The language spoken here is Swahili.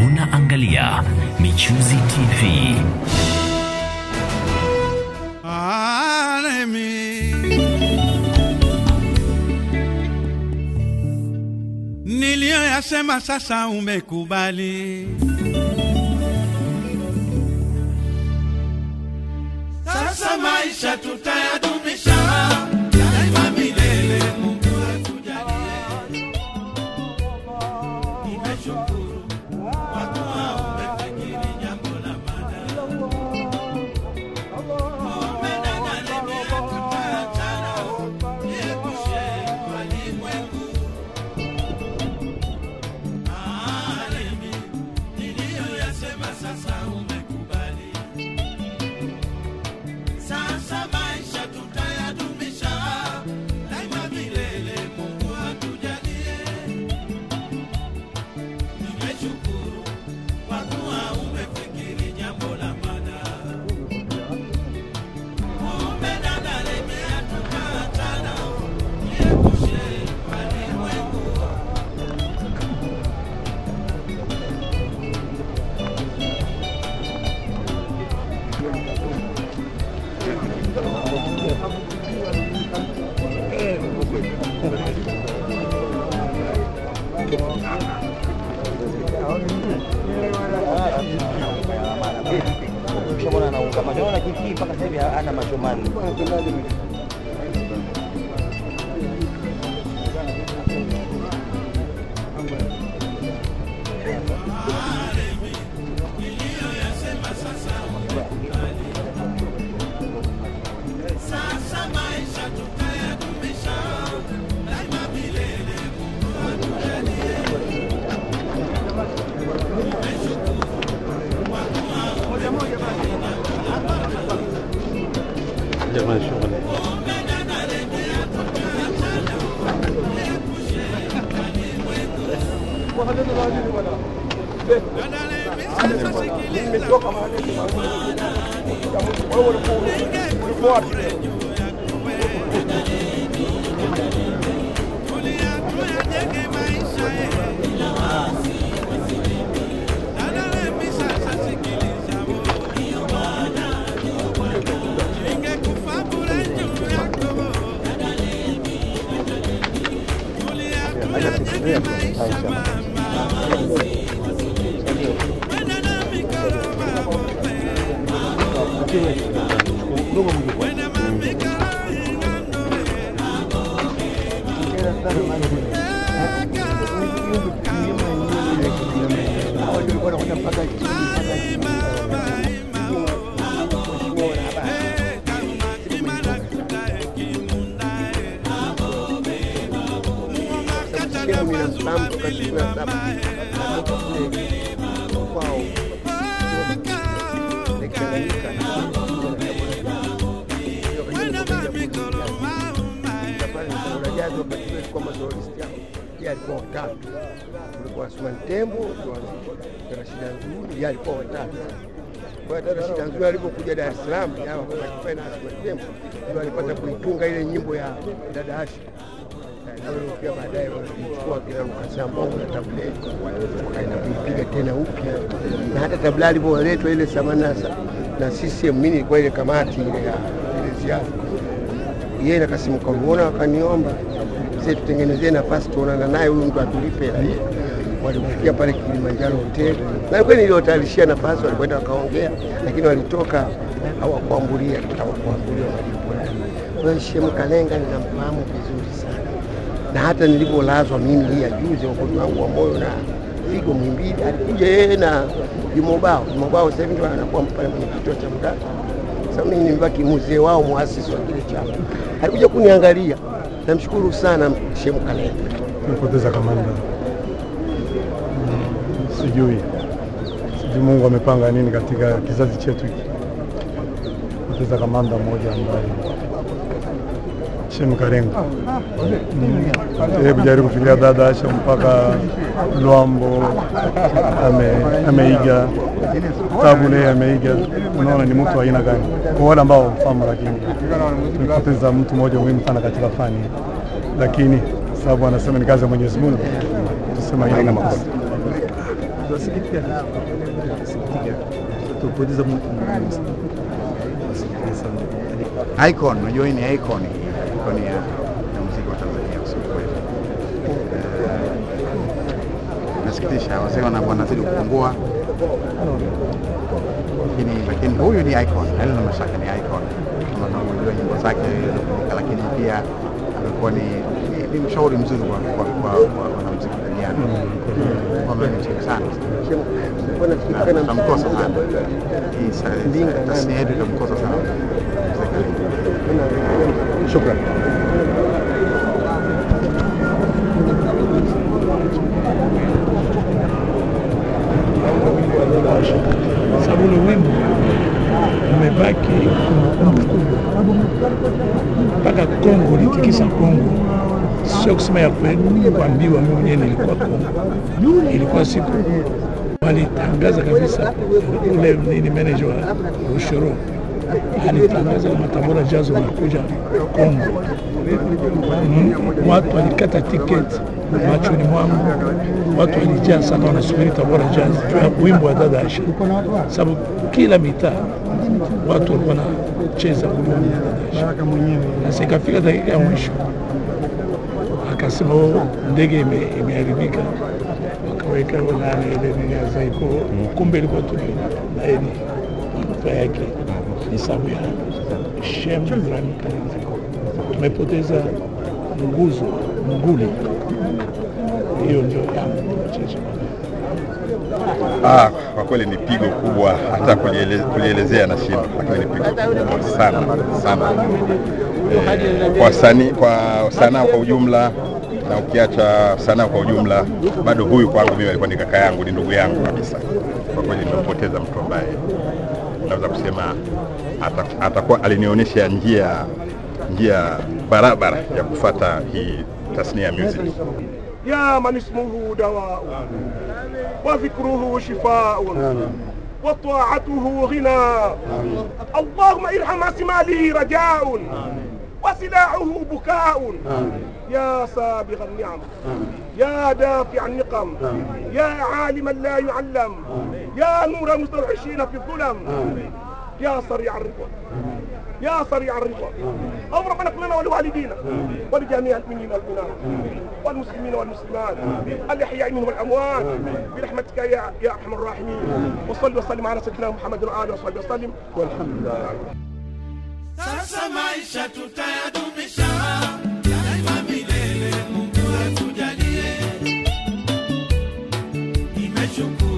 Unaangalia Michuzi TV. Niliyoyasema sasa umekubali. Sasa maisha tutayadumisha daima milele. Mungu atujalie. Nimeshukuru kwa kuwa umefikiri jambo la maana. Umedanganya nia tutaachana, niepushe walimwengu. Alimi, niliyoyasema sasa umekubali. Sasa maisha tutayadumisha daima milele. Mungu atujalie. Nimeshukuru kwa kuwa umefikiri jambo la maana. Umedadalemea tukaachana, niepushe walimwengu. Ukishamwona anaunga macho, naona kiki mpaka sasa hivi hana macho manne. Sasa maisha tutayadumisha daima milele. Mungu atujalie. alikuwa watatu, kulikuwa Asmani Tembo, Rashida Nzuri, yeye alikuwa watatu. Kwa hiyo hata Rashida Nzuri alipokuja Dar es Salaam, hawa kwa na Asmani Tembo ndio alipata kuitunga ile nyimbo ya dada Ashi pia baadaye walichukua kila Lukasa Mbongo na tableti wakaenda kuipiga tena upya, na hata tabla alivyoletwa ile samana na CCM, mimi nilikuwa ile kamati ile ya ile ziara, yeye na Kasimu Karuona wakaniomba sisi tutengenezee nafasi tuonana naye, huyu mtu atulipe hela hii. Walikufikia pale Kilimanjaro hoteli, na kweli niliwatayarishia nafasi, walikwenda wakaongea, lakini walitoka hawakuambulia hawakuambulia malipo yale. Kwa hiyo Shemu Kalenga ninamfahamu vizuri sana na hata nilivyolazwa mimi hii ya juzi, ugonjwa wangu wa moyo na figo Muhimbili, alikuja yeye na Jumobao. Jumobao sasa hivi ndio anakuwa pale mwenyekiti wa CHAMDA. Sasa mimi nimebaki mzee wao, muasisi wa kile chama. Alikuja kuniangalia, namshukuru sana Shemu Kalenga. Tumepoteza kamanda, sijui sijui Mungu amepanga nini katika kizazi chetu hiki. Poteza kamanda mmoja ambaye Shemu Kalenga yeye kujaribu kufikiria dada Asha mpaka Lwambo ame, ameiga tabu naye ameiga. Unaona ni mtu wa aina gani? Kwa wale ambao wamfahamu, lakini tumepoteza mtu mmoja muhimu sana katika fani, lakini sababu anasema ni kazi ya Mwenyezi Mungu, tusema haina makosa. Tunasikitika, tunasikitika, tupoteza mtu muhimu sana. Tunasikitika sana. icon, unajua hii ni icon, icon ya, ya muziki wa Tanzania kusema kweli. Eh, Nasikitisha, wasee wana- wanazidi kupungua, lakini lakini huyu ni icon, halina mashaka ni icon, kama unavyojua nyimbo zake, lakini pia amekuwa ni, ni, ni mshauri mzuri kwa kwa kwa kwa wanamuziki duniani, kwamba ni mzuri sana na tutamkosa sana. Hii sa- tasnia yetu itamkosa sana mzee Karim. Shukran. sababu ule wimbo umebaki kumbukumbu kubwa mpaka Kongo litikisa Kongo, sio kusema ya kweli, kuambiwa mimi mwenyewe nilikuwa Kongo. Ilikuwa siku walitangaza kabisa, ule nini manager wa Rushoro alitangaza kama Tabora Jazz wanakuja Kongo. Mm, watu walikata tiketi machoni mwangu, watu walijaa sana, wanasubiri Tabora Jazz juu ya wimbo wa dada Asha, sababu kila mitaa watu walikuwa wanacheza wimbo wa dada Asha. Sasa ikafika dakika ya mwisho, akasema "Oh, ndege ime- imeharibika, wakaweka nani ile nini ya Zaiko, kumbe ilikuwa tu ni- na yeye ni manufaa yake ni sababu ya Shem Ibrahim Kalinzi. Tumepoteza nguzo nguli, hiyo ndio yangu mchezo. Ah, kwa kweli ni pigo kubwa, hata kuliele, kulielezea na shida, lakini ni pigo kubwa sana sana eh, kwa sani, kwa sanaa kwa ujumla, na ukiacha sanaa kwa ujumla, bado huyu kwangu mimi alikuwa ni kaka yangu, ni ndugu yangu kabisa. Kwa kweli nimempoteza mtu ambaye naweza kusema ata- atakuwa alinionyesha njia njia barabara ya kufata hii tasnia ya music. يا من اسمه دواء وذكره شفاء وطاعته غنى اللهم ارحم اسماله رجاء وسلاعه بكاء يا سابغ النعم يا دافع النقم يا عالما لا يعلم يا نور المستوحشين في الظلم يا سريع الرضا يا سريع الرضا اللهم ربنا اغفر لنا ولوالدينا ولجميع المؤمنين والمؤمنات والمسلمين والمسلمات الاحياء منهم والاموات برحمتك يا يا ارحم الراحمين وصل وسلم على سيدنا محمد واله وصحبه وسلم والحمد لله Sasa maisha tutayadumisha daima milele, Mungu atujalie. Nimeshukuru